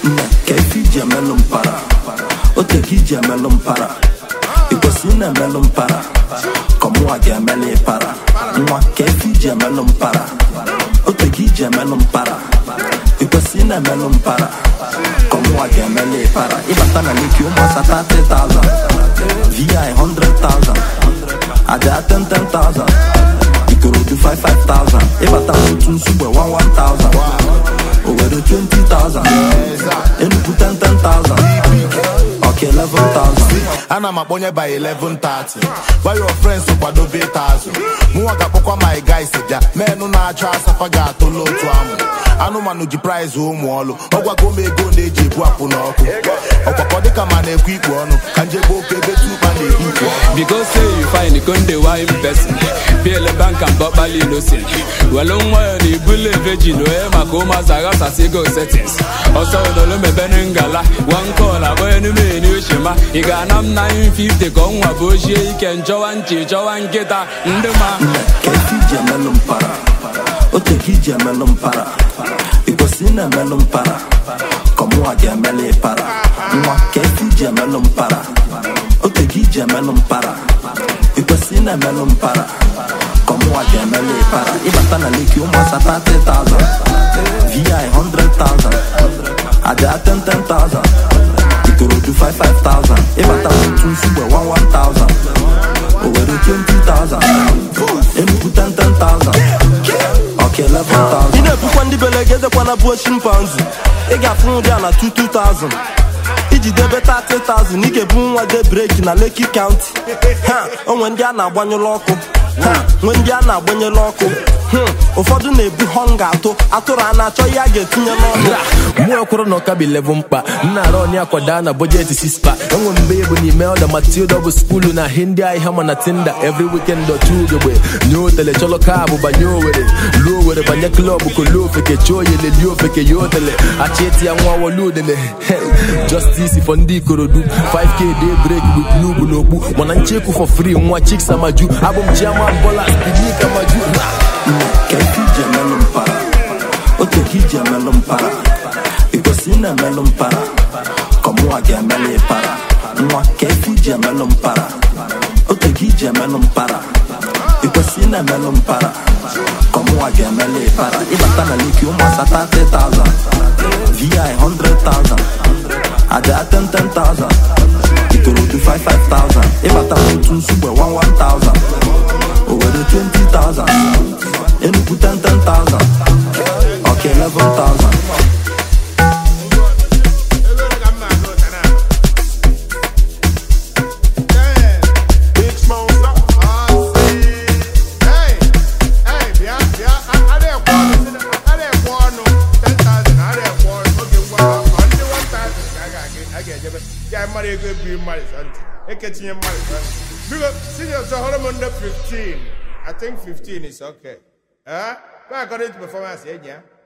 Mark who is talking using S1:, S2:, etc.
S1: nne ka efi iji emelụ mpara ote ka iji emelụ mpara ikwesị ị na-emelụ mpara ka ọmụnwa ga-emelụ ịpara nwa ka efi iji emelụ mpara ote ka iji emelụ mpara ikwesị ị na-emelụ mpara ka ọmụnwa ga-emelụ ịpara ịbata na leki ụmụasa 30,000 vi 100,000 aja 10,000 ikorodu 55,000 ịbata n'otu nsugbe 11,000 owere 20,000 enugu 10,000 ọka 11,000
S2: ana m akpọnye by 11:30 gwa your friends kwadobe ịta azụ mụnwa ga-akpọkwa my guys bịa menụ na-achọ asafa ga-atụla otu amụ anụmanụ ji prize ụmụ ọlụ ọgwago m ego na-eji ebu apụ n'ọkụ ọkwakọ dịka ma na-ekwu ikpu ọnụ ka njebe oke ebe tupa na-ekwu ikpu ọnụ
S3: Because say you find konde wine person Biele bank and bọkpali innocent Welu nwa ya na ibule virgin Oye maka ụmụazụ aghasasị ego settings Ọsọ ụdọlụ mebene ngala One call abụọ enume ni oshima Ị ga-ana m 950 ka ọnwa bụ ochie ike Njọwa nchi chọwa nkịta ndị ma
S1: ka efi iji emelụ mpara ote ka iji emelụ mpara ikwesị ị na-emelụ mpara ka ọmụnwa ga-emelụ ịpara nwa ka efi iji emelụ mpara ote ka iji emelụ mpara ikwesị ị na-emelụ mpara ka ọmụnwa ga-emelụ ịpara ịbata na leki ụmụasa 30,000 vi 100,000 aja 10,000 ikorodu 55,000 ịbata n'otu nsugbe 11,000 owere 20,000 enugu 10,000 ọka 11,000 ị na-ebukwa ndị belegedekwana bụ chimpanzi ị ga-afụ nri a na 22,000 iji debe 30,000 ị ga-ebu nwa de breki na Lekki County ha onwe ndị a na-agbanyụrụ ọkụ ha nwe ndị a na-agbanyere ọkụ Hmm, ụfọdụ na-ebu họnga atụ atụrụ a na-achọ ihe a ga-etinye n'ọnụ
S4: mụ ekwuru na ọka bi level mkpa nna arụ ọnị akwada na bọjetị sispa enwe mgbe ebu n'ime ọda matilda bụ skulu na hindi ahịa mana tinda every weekend otu ugegbe nye otele chọlọ kaabụ banye owere luo owere banye klọb kolo ofeke chọọ oyele lie ofeke ya otele achịeti ya nwa wolu udele justice for ndị ikorodu 5k day break with nubu n'okpu mana nchekwu for free nwa chiks amaju abụ m chiama bola spidik amaju
S1: ka efi iji emelụ mpara ote ka iji emelụ mpara ikwesị ị na-emelụ mpara ka ọmụnwa ga-emelụ ịpara nwa ka efi iji emelụ mpara ote ka iji emelụ mpara ikwesị ị na-emelụ mpara ka ọmụnwa ga-emelụ ịpara ịbata na leki ụmụasa 30,000 vi 100,000 aja 10,000 ikorodu 55,000 ịbata n'otu nsugbe 11,000 owere 20,000 enugu 10,000 ọka 11,000
S2: Big Smosa.
S5: Hey, hey, bịa bịa a- a na-ekwe ọnụ a na-ekwe ọnụ 10,000 a na-ekwe ọnụ oge ngwa ọ ndị 1,000 ka a ga- a ga-ejebe ya mmadụ ego ebiri mmadụ sọntị eketinye mmadụ sọntị biko senior sọ hụrụ m ndị 15 I think 15 is okay. Eh? Go according to performance enyi ya